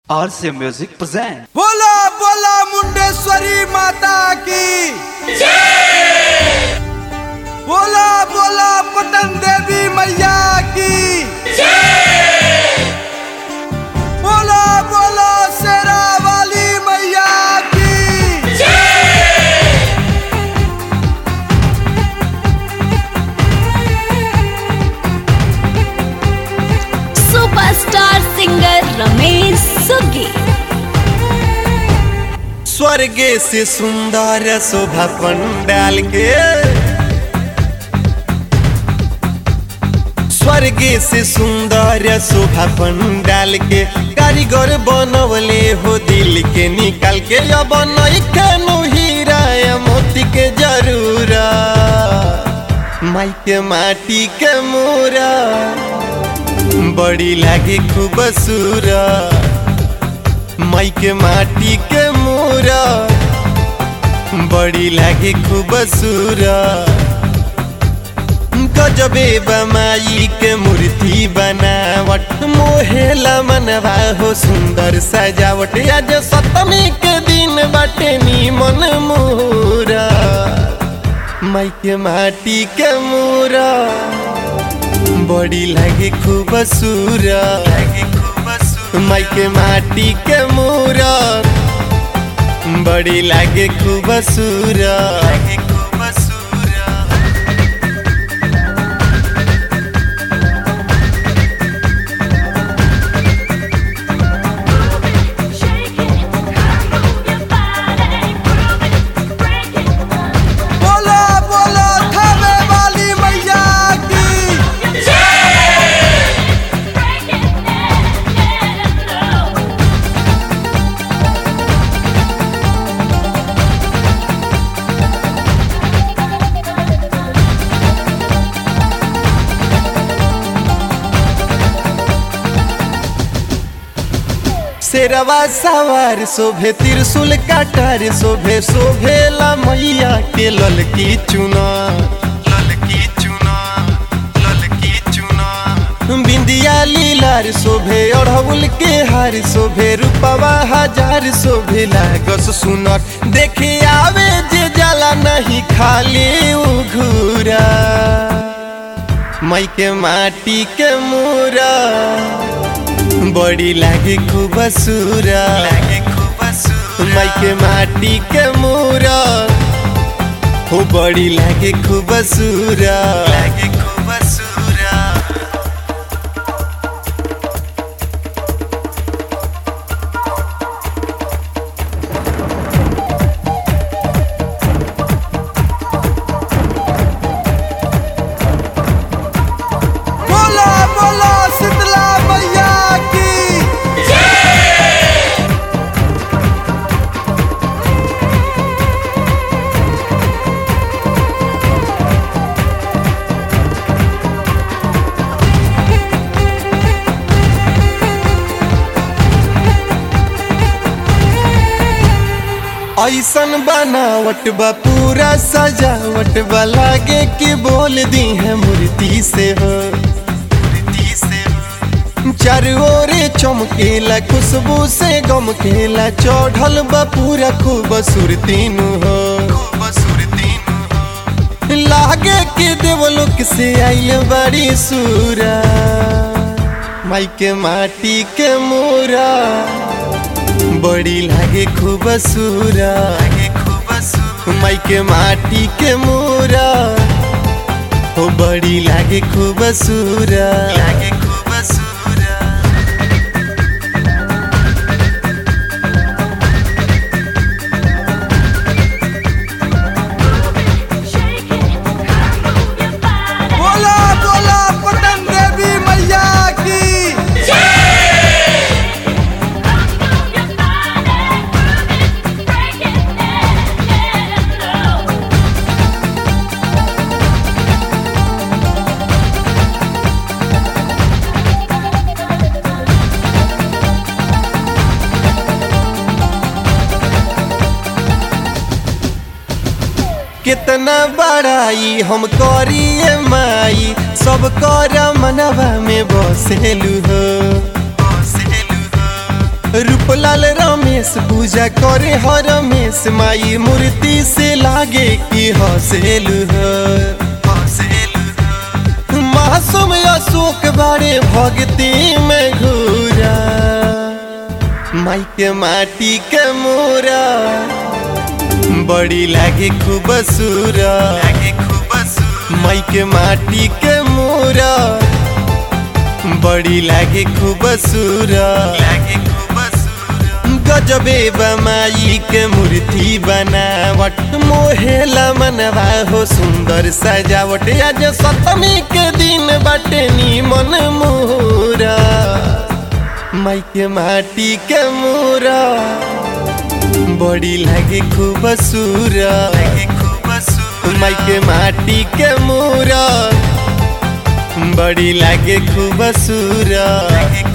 RC Music present. बोला बोला मुंडेश्वरी माता की बोला बोला पटन देवी मैया की बोला बोला शेरा वाली मैया की सुपरस्टार सिंगर रमेश सुगी स्वर्गे से सुंदर शोभा पंडाल के स्वर्गे से सुंदर शोभा पंडाल के कारीगर बनवले हो दिल के निकाल के अब नइखनु हीरा या मोती के जरूरा माई के माटी के मोरा बड़ी लागे खूबसूरा माई के माटी के मोरा बड़ी लागे खूबसूरा गजबे बमाई के मूर्ति बनावट मोहेला मनवा हो सुंदर सजावट आज सप्तमी के दिन बाटे नीमन मोरा माई के माटी के मोरा बड़ी लागे खूबसूरा माई के माटी के मोरा बड़ी लागे खूबसूरा बोला बोला थावे वाली मैया की शेरवा सवार शोभे त्रिशूल काटार शोभे शोभेला मैया के ललकी चुना ललकी चुना ललकी चुना बिंदिया लीलार शोभे अढ़उल के हार शोभे रूपवा हजार शोभे लागस सुनर देखे आवे जे जाला नहीं खाली उघूरा मई के माटी के मूरा बड़ी लागे खूबसूरा माई के माटी के मूरा हो बड़ी लागे खूबसूरा लागे खूबसूरा बोला बोला शीतला मैया की ऐसन बनावट बा पूरा सजावट बा लागे कि बोल दी है मूर्ति से हो चारू ओरे चमकेला खुशबू से गम केला चढ़ल बा पूरा खूबसूरती नु हो लागे कि देवलोक से आइल बड़ी सूरा माई के माटी के मोरा बड़ी लागे खूबसूरा माई के माटी के मोरा हो बड़ी लागे खूबसूरा लागे खूबसूरा बोला बोला पटन देवी मैया की कितना बड़ाई हम करिए माई सब कर मनवा में बसेलू हो रूपलाल रमेश पूजा करे हर रमेश माई मूर्ति से लागे कि हसेल मासूम अशोक बारे भक्ति में घूरा माई के माटी के मोरा बड़ी लागे खूब सूरा माई के माटी के मोरा बड़ी लागे खूब सूरा गजबे बमाई के मूर्ति बनावट मोहेला मनवा हो सुंदर सजावट आज सप्तमी के दिन बाटे नीमन मोरा माई के माटी के मोरा बड़ी लागे खूब सूरा माई के माटी के मोरा बड़ी लागे खूब सूरा